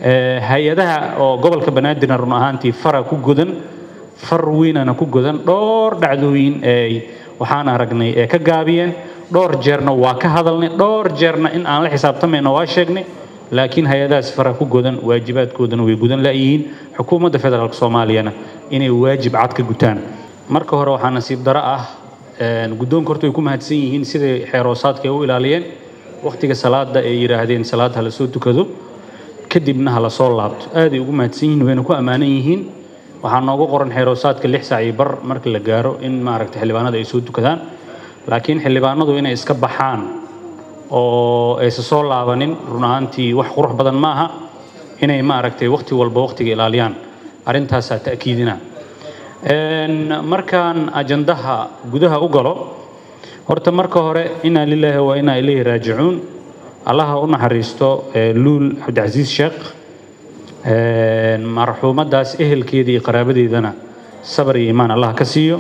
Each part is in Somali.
hay-adaha oo gobolka banaadirna run ahaantii fara ku godan far weynana ku godan dhowr dhacdooyin ee waxaan aragnay ee ka gaabiyeen dhowr jeerna waa ka hadalnay dhowr jeerna in aan la xisaabtamayno waa sheegnay laakiin hay-adahaas fara ku godan waajibaadkoodana way gudan la'yihiin xukuumadda federaalk soomaaliyana inay waajib cad ka gutaan marka hore waxaa nasiib daro ah guddoonka horta way ku mahadsan yihiin siday xeeroosaadka ay u ilaaliyeen wakhtiga salaada ay yidhaahdeen salaad ha la soo tukado kadibna ha la soo laabto aaday ugu mahadsan yihiin wayna ku ammaanan yihiin waxaa noogu qoran xeeroosaadka lix saac iyo bar marka la gaaro in maaragtay xildhibaanada ay soo tukadaan laakiin xildhibaanadu inay iska baxaan oo aysa soo laabanin run ahaantii wax qurux badan ma aha inay maaragtay wakhti walba wakhtiga ilaaliyaan arrintaasaa ta'kiidina markaan ajandaha gudaha u galo horta marka hore inaa lilaahi wa inaa ilayhi raajicuun allaha u naxariisto luul cabdicasiis sheekh marxuumaddaas ehelkeeda iyo qaraabadeedana sabar iyo iimaan allah ka siiyo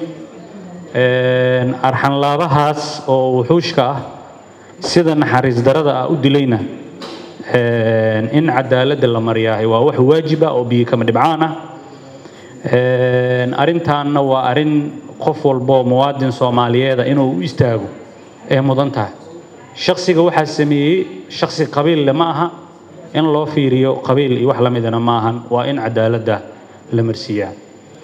arxanlaabahaas oo wuxuushka ah sida naxariis darada ah u dilayna in cadaaladda la mariyaahay waa wax waajib ah oo biyo kama dhibcaan ah arrintaanna waa arrin qof walboo muwaadin soomaaliyeeda inuu u istaago ee mudan tahay shaksiga waxaa sameeyey shaksi qabiille ma aha in loo fiiriyo qabiil iyo wax la midana ma ahan waa in cadaaladda la marsiiyaa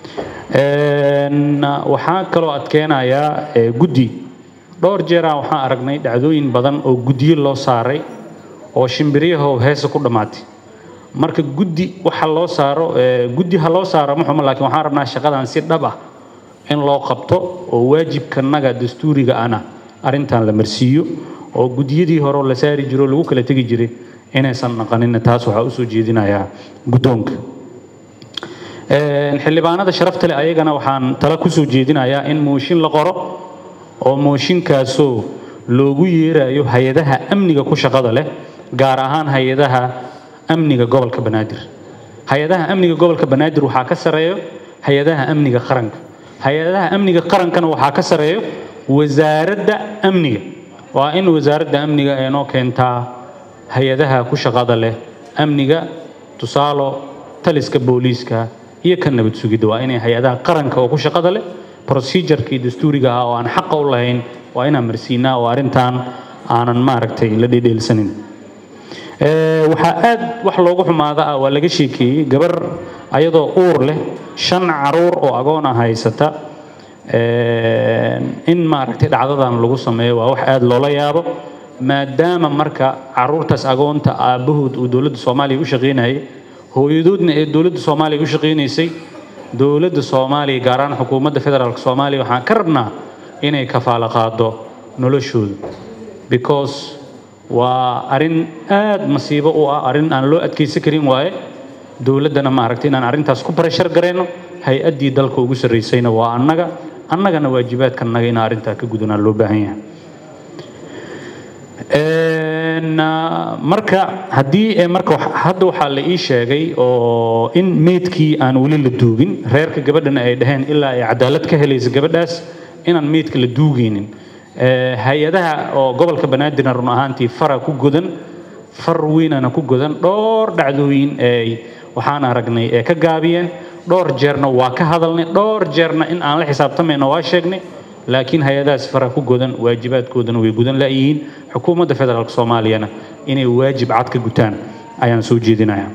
waxaa kaloo adkeenayaa guddi dhowr jeeraa waxaan aragnay dhacdooyin badan oo guddiyo loo saaray oo shimbiryahow heesa ku dhammaatay marka guddi waxa loo saaro guddi ha loo saaro ma xumo laakiin waxaan rabnaa shaqadan si dhab ah in loo qabto oo waajibkanaga dastuuriga ana arrintan la marsiiyo oo guddiyadii hore la saari jiro lagu kala tegi jiray inaysan naqanin taas waxaa usoo jeedinayaa guddoonka xildhibaanada sharafta leh ayagana waxaan tala kusoo jeedinayaa in mooshin la qoro oo mooshinkaasoo loogu yeerayo hay-adaha amniga ku shaqada leh gaar ahaan hay-adaha amniga gobolka banaadir hay-adaha amniga gobolka banaadir waxaa ka sareeyo hay-adaha amniga qaranka hay-adaha amniga qarankana waxaa ka sareeyo wasaaradda amniga waa in wasaaradda amniga ay noo keentaa hay-adaha ku shaqada leh amniga tusaalo taliska booliiska iyo ka nabad sugidda waa inay hay-adaha qaranka oo ku shaqada leh procedurkii dastuuriga ah oo aan xaqa u lahayn waa inaan marsiinaa oo arrintan aanan maaragtay la dhedheelsanin waxaa aad wax loogu xumaada ah waa laga sheekeeyey gabar ayadoo uur leh shan caruur oo agoona haysata in maaragtay dhacdadan lagu sameeyo waa wax aad loola yaabo maadaama marka caruurtaas agoonta aabbahood uu dowladda soomaaliya u shaqaynayay hooyadoodna ee dowladda soomaaliya u shaqaynaysay dowladda soomaaliya gaar ahaan xukuumadda federaalk soomaaliya waxaan ka rabnaa inay kafaalo qaado noloshooda because waa arrin aad masiibo u ah arrin aan loo adkaysan karin waaye dowladdana maaragtay inaan arrintaas ku barashar garayno hay-addii dalka ugu sarraysayna waa annaga annagana waajibaadkanaga inaan arrintaa ka gudanaa loo baahan yahay marka haddii marka hadda waxaa la ii sheegay oo in meydkii aan weli la duugin reerka gabadhana ay dhaheen ilaa ay cadaalad ka helaysa gabadhaas inaan meydka la duugaynin hay-adaha oo gobolka banaadirna run ahaantii fara ku godan far weynana ku godan dhowr dhacdooyin ee waxaan aragnay ee ka gaabiyeen dhowr jeerna waa ka hadalnay dhowr jeerna in aan la xisaabtamayno waa sheegnay laakiin hay-adahaas fara ku godan waajibaadkoodana way gudan la'yihiin xukuumadda federaalk soomaaliyana inay waajib cad ka gutaan ayaan soo jeedinayaa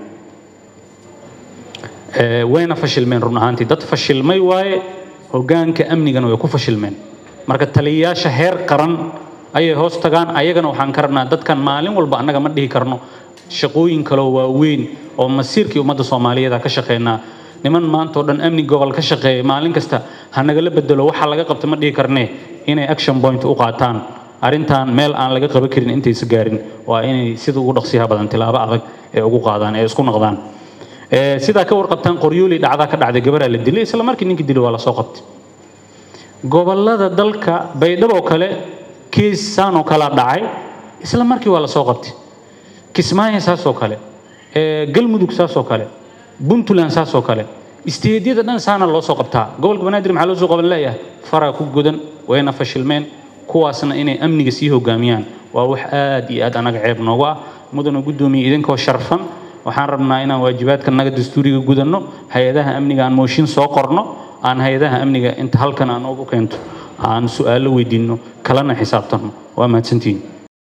wayna fashilmeen run ahaantii dad fashilmay waaye hoggaanka amnigana way ku fashilmeen marka taliyayaasha heer qaran ayay hoos tagaan ayagana waxaan ka rabnaa dadkan maalin walba annaga ma dhihi karno shaqooyin kaloo waaweyn oo masiirkii ummadda soomaaliyeed ka shaqeynaa niman maanta oo dhan amni gobol ka shaqeeya maalin kasta ha nagala bedelo waxa laga qabta ma dhihi karnee inay action point u qaataan arrintan meel aan laga qaban karin intaysa gaarin waa inay sida ugu dhaqsiyaha badan tilaabo adag ee ugu qaadaan ee isku noqdaan sidaa ka warqabtaan qoryooli dhacdaa ka dhacday gabaraa la dilay isla markii ninkii dilay waa la soo qabtay gobollada dalka baydhabo kale kiis saanoo kalaa dhacay isla markii waa la soo qabtay kismaayo saasoo kale galmudug saasoo kale puntland saasoo kale isteedyada dhan saana loo soo qabtaa gobolka banaadir maxaa loo soo qaban leeyahay faraa ku godan wayna fashilmeen kuwaasna inay amniga sii hogaamiyaan waa wax aad iyo aad anaga ceeb noogu ah mudana guddoomiye idinkoo sharfan waxaan rabnaa inaan waajibaadka naga dastuuriga gudanno hay-adaha amniga aan mooshin soo qorno aan hay-adaha amniga inta halkan aan ugu keento aan su-aalo weydiinno kalena xisaabtanno waa mahadsantihiin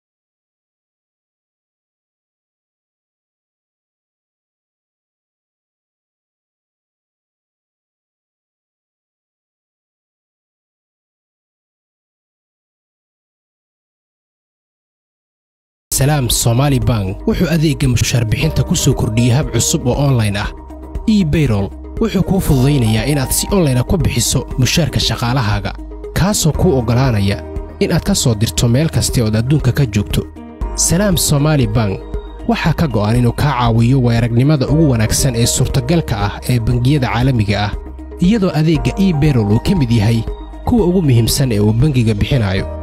salaam somaali bank wuxuu adeegga mushaar bixinta ku soo kordhiyey hab cusub oo onlayn ah ebayrol wuxuu kuu fududaynayaa inaad si onlayna ku bixiso mushaarka shaqaalahaaga kaasoo kuu oggolaanaya inaad ka soo dirto meel kasta ood adduunka ka joogto salaam somaali bank waxaa ka go'an inuu kaa caawiyo weeragnimada ugu wanaagsan ee suurtagalka ah ee bangiyada caalamiga ah iyadoo adeegga ebayrol uu ka mid yahay kuwa ugu muhiimsan ee uu bangiga bixinayo